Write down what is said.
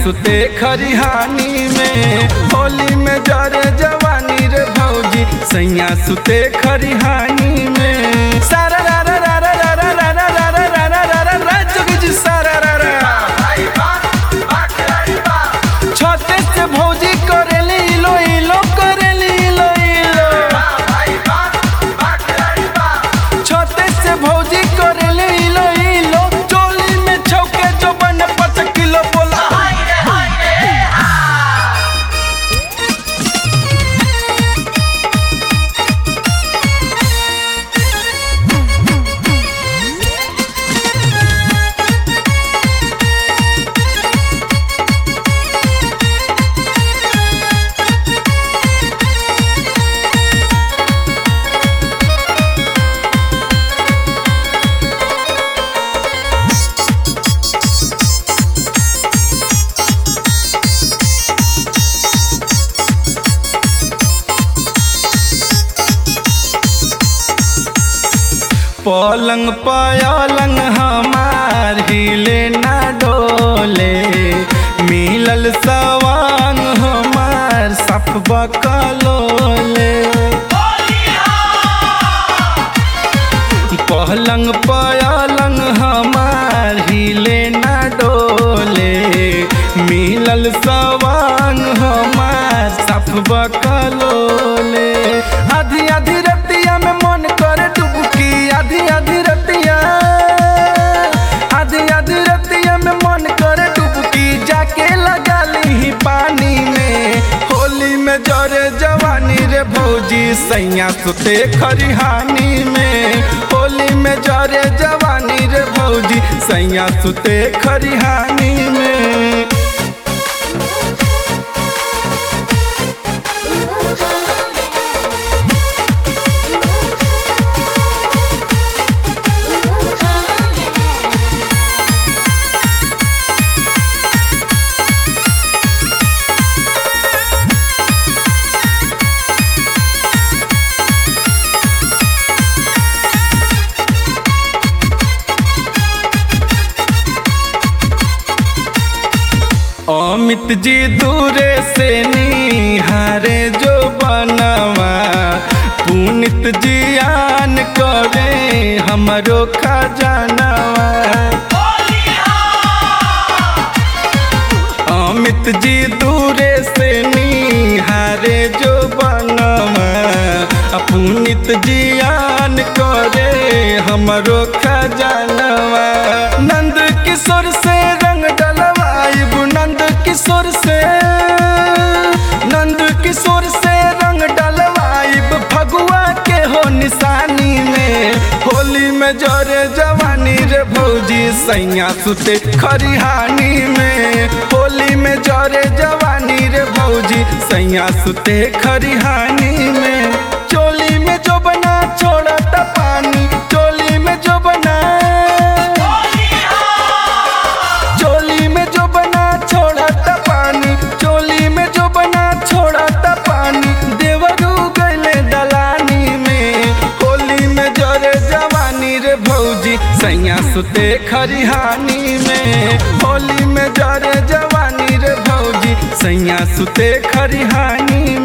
सुते खरिहानी में होली में जरे जवानी रे भौजी सैया सुते खरिहानी में सारा रा रा रा रा रा रा रा रा रा रा रा रा रा रा जोगी जी सारा रा रा छते से भौजी करेली इलो इलो करेली इलो इलो छते से भौजी करेली इलो इलो चोली में छौके जो बन पाँच किलो बोला पलंग पलंग हमार हिले ना डोले मिलल सवांग हमार सफ बकलोले पलंग पलंग हमार हिले ना डोले मिलल सवांग हमार सफ बकलोले आधी आधी रतिया में मन करे डुबकी आधी आधी रतिया आधी आधी रतिया में मन करे डुबकी जाके लगा ली पानी में होली में जरे जवानी रे भौजी सैया सुते खरिहानी में होली में जरे जवानी रे भौजी सैया सुते खरिहानी में अमित जी दूरे से निहारे जो बनवा पुनित जियान करे हमरो खजानवा अमित जी दूरे से निहारे जो बनवा पुनित जियान करे हमरो खजानवा नंद किशोर से रंग डलवाइब नंद किशोर से नंद किशोर से रंग डलवाइब फगुआ के हो निशानी में होली में जरे जवानी रे भौजी सैया सुते खरिहानी में होली में जरे जवानी रे भौजी सैया सुते खरिहानी में चोली में जो बना छोड़ता पानी चोली में जो बना चोली में जो बना छोड़ता पानी चोली में जो बना छोड़ता पानी देवरू गले दलानी में होली में जरे जवानी रे भौजी सैया सुते खरिहानी में होली में जरे जवानी रे भौजी सैया सुते खरिहानी